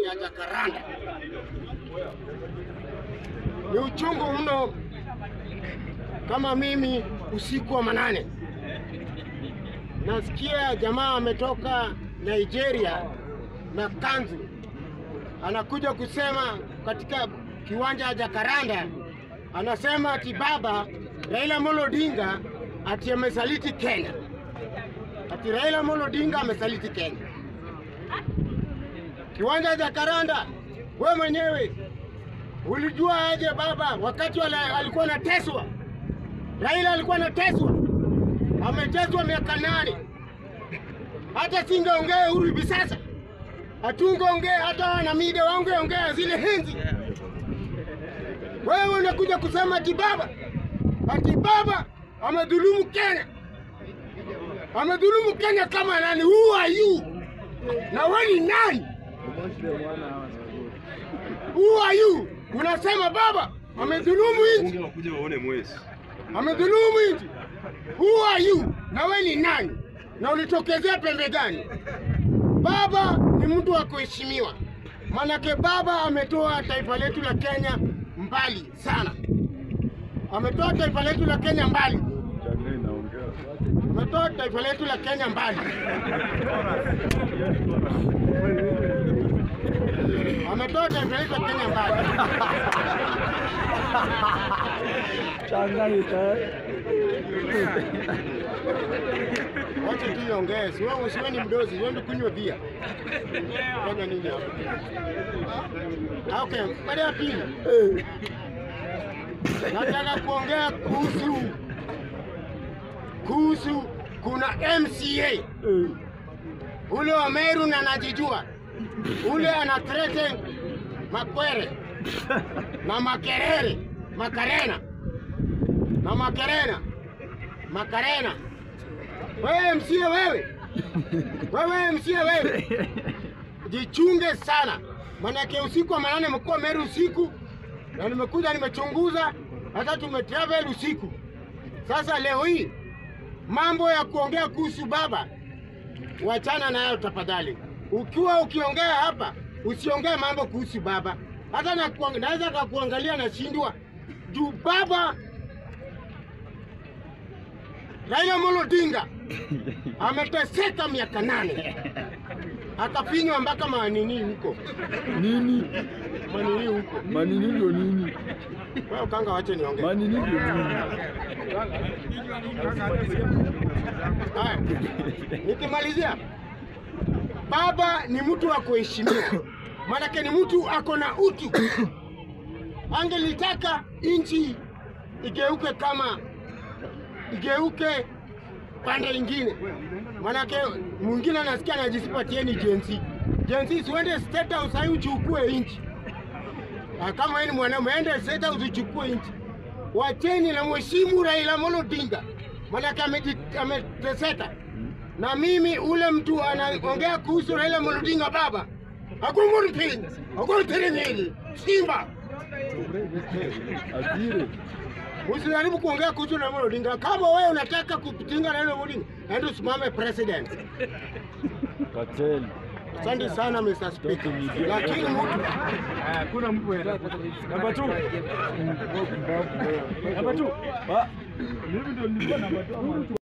ya Jacaranda. Ni uchungu mno kama mimi usiku wa manane nasikia jamaa ametoka Nigeria na kanzu anakuja kusema katika kiwanja cha Jacaranda, anasema ati baba Raila Amolo Odinga ati amesaliti Kenya, ati Raila Amolo Odinga amesaliti Kenya. Kiwanja cha Jacaranda, we mwenyewe ulijua aje baba wakati wala, alikuwa anateswa? Raila alikuwa anateswa, ameteswa miaka nane. Hata singeongea huru hivi sasa, hatungeongea hata wanamida wangeongea zile henzi. Wewe unakuja kusema ati baba ati baba amedhulumu Kenya, amedhulumu Kenya kama nani? Who are you? Na wewe ni nani? Who are you? Unasema baba amedhulumu nchi, Wakuja waone mwezi. amedhulumu nchi. Who are you? Na wewe ni nani? Na ulitokezea pembe gani? Baba ni mtu wa kuheshimiwa, manake baba ametoa taifa letu la Kenya mbali sana, ametoa taifa letu la Kenya mbali, ametoa taifa letu la Kenya mbali, ametoa taifa letu la Kenya mbali. Wacha tu iongee, si wewe usiwe ni mdozi, uende kunywa bia. Fanya nini hapo? Ah, Okay, baada ya pili. Nataka kuongea kuhusu kuhusu kuna MCA ule wa Meru na anajijua ule ana threaten Makwere na Makerere Makarena na Makerena Makarena. Wewe MCA wewe, wewe MCA wewe, jichunge sana, manake usiku wa manane mekuwa Meru usiku, na nimekuja nimechunguza, hata tumetravel usiku. Sasa leo hii mambo ya kuongea kuhusu baba, wachana nayo tafadhali. Ukiwa ukiongea hapa, usiongee mambo kuhusu baba. Hata na kuang- naweza kakuangalia nashindwa juu baba Raila Amolo Odinga ameteseka miaka nane akafinywa mpaka manini huko Nini? manini huko. Manini ndio nini? Wewe kanga, wache niongee. Manini ndio nini? Haya, nikimalizia, baba ni mtu wa kuheshimiwa, maanake ni mtu ako na utu. Angelitaka nchi igeuke kama igeuke pande ingine, maanake mwingine anasikia anajisipatieni jensi jensi, siwende state house hai uchukue nchi. Ah, Kama wewe ni mwanaume, ende state house uchukue nchi. Wacheni na mheshimu Raila Amolo Odinga, maanake ameji- ameteseka. Na mimi ule mtu anaongea kuhusu Raila Amolo Odinga, baba akumurpin akumtiringili Simba, Asire. usijaribu kuongea kuhusu Raila Amolo Odinga. Kama wewe unataka kupinga Raila Amolo Odinga, enda usimame president. Cartel. Asante sana Mr. Speaker, lakini mtu Hakuna mtu Namba 2. Namba 2. Ah, mimi ndio nilikuwa namba 2 ama